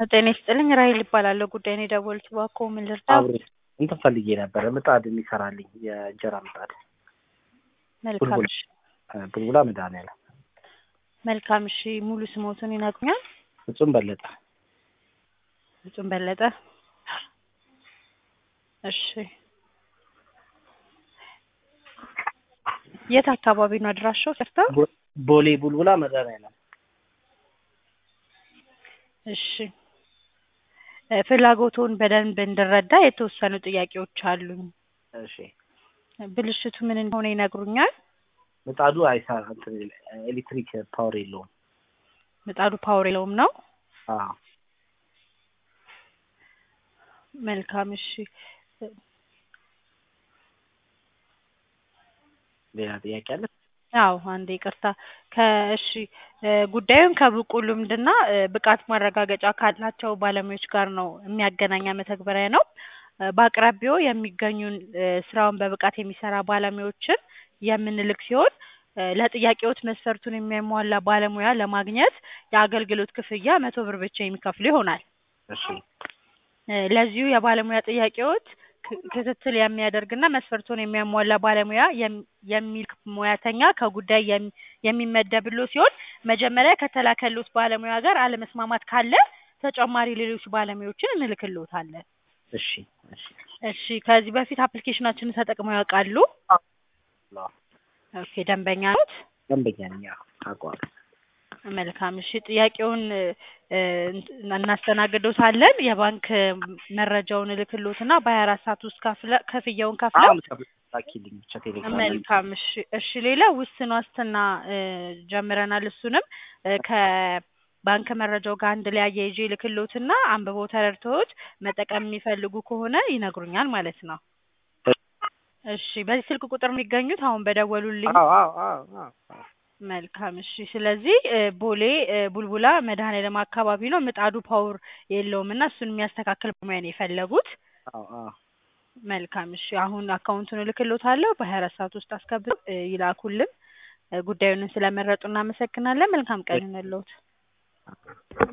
ጤና ይስጥልኝ ራሔል እባላለሁ ጉዳይ ነው የደወሉት እባክዎ ምን ልርዳዎ? አብሬ እንትን ፈልጌ ነበረ ምጣድ የሚሰራልኝ የእንጀራ ምጣድ መልካም ቡልቡላ እሺ ቡልቡላ መድኃኒዓለም መልካም እሺ ሙሉ ስሞትን ይነግሩኛል? ፍጹም በለጠ ፍጹም በለጠ እሺ የት አካባቢ ነው አድራሻው ሰርተው? ቦ- ቦሌ ቡልቡላ መድኃኒዓለም እሺ እ ፍላጎትዎን በደንብ እንድረዳ የተወሰኑ ጥያቄዎች አሉኝ። እሺ ብልሽቱ ምን እንደሆነ ይነግሩኛል? ምጣዱ አይሰራ እንትን ኤሌክትሪክ ፓወር የለውም ምጣዱ ፓወር የለውም ነው? አዎ መልካም እሺ ሌላ ጥያቄ አለ አዎ አንዴ ይቅርታ ከእሺ እ ጉዳዩን ከብቁ ልምድና እ ብቃት ማረጋገጫ ካላቸው ባለሙያዎች ጋር ነው የሚያገናኝ መተግበሪያ ነው። እ በአቅራቢያዎ የሚገኙን እ ስራውን በብቃት የሚሰራ ባለሙያዎችን የምንልክ ሲሆን እ ለጥያቄዎት መስፈርቱን የሚያሟላ ባለሙያ ለማግኘት የአገልግሎት ክፍያ መቶ ብር ብቻ የሚከፍሉ ይሆናል። እሺ እ ለዚሁ የባለሙያ ጥያቄዎት ክ- ክትትል የሚያደርግና መስፈርቱን የሚያሟላ ባለሙያ የም- የሚልክ ሙያተኛ ከጉዳይ የሚ- የሚመደብልዎ ሲሆን መጀመሪያ ከተላከልዎት ባለሙያ ጋር አለመስማማት ካለ ተጨማሪ ሌሎች ባለሙያዎችን እንልክልዎታለን። እሺ እሺ እሺ ከዚህ በፊት አፕሊኬሽናችንን ተጠቅመው ያውቃሉ? አዎ ኦኬ ደንበኛ ኖት? ደንበኛ ነኝ አዎ አውቀዋለሁ መልካም እሺ ጥያቄውን እ እንት- እናስተናግዶታለን የባንክ መረጃውን እልክልዎትና በሀያ አራት ሰዓት ውስጥ ከፍለ ክፍያውን ከፍለው አሁን ላኪልኝ ብቻ ቴሌግራም ላይ መልካም እሺ እሺ ሌላ ውስን ዋስትና እ ጀምረናል እሱንም እ ከባንክ መረጃው ጋር አንድ ላይ አያይዤ እልክልዎትና አንብበው ተረድተውት መጠቀም የሚፈልጉ ከሆነ ይነግሩኛል ማለት ነው። እሺ በዚህ ስልክ ቁጥር የሚገኙት አሁን በደወሉልኝ አዎ አዎ አዎ አዎ አዎ መልካም እሺ ስለዚህ እ ቦሌ እ ቡልቡላ መድኃኒዓለም አካባቢ ነው ምጣዱ ፓወር የለውም እና እሱን የሚያስተካክል ባለሙያ ነው የፈለጉት። አዎ አዎ መልካም እሺ አሁን አካውንቱን እልክልዎታለሁ በሀያ አራት ሰዓት ውስጥ አስገብተው እ ይላኩልን። እ ጉዳዩን ስለመረጡ እናመሰግናለን። መልካም ቀን ይሁንልዎት።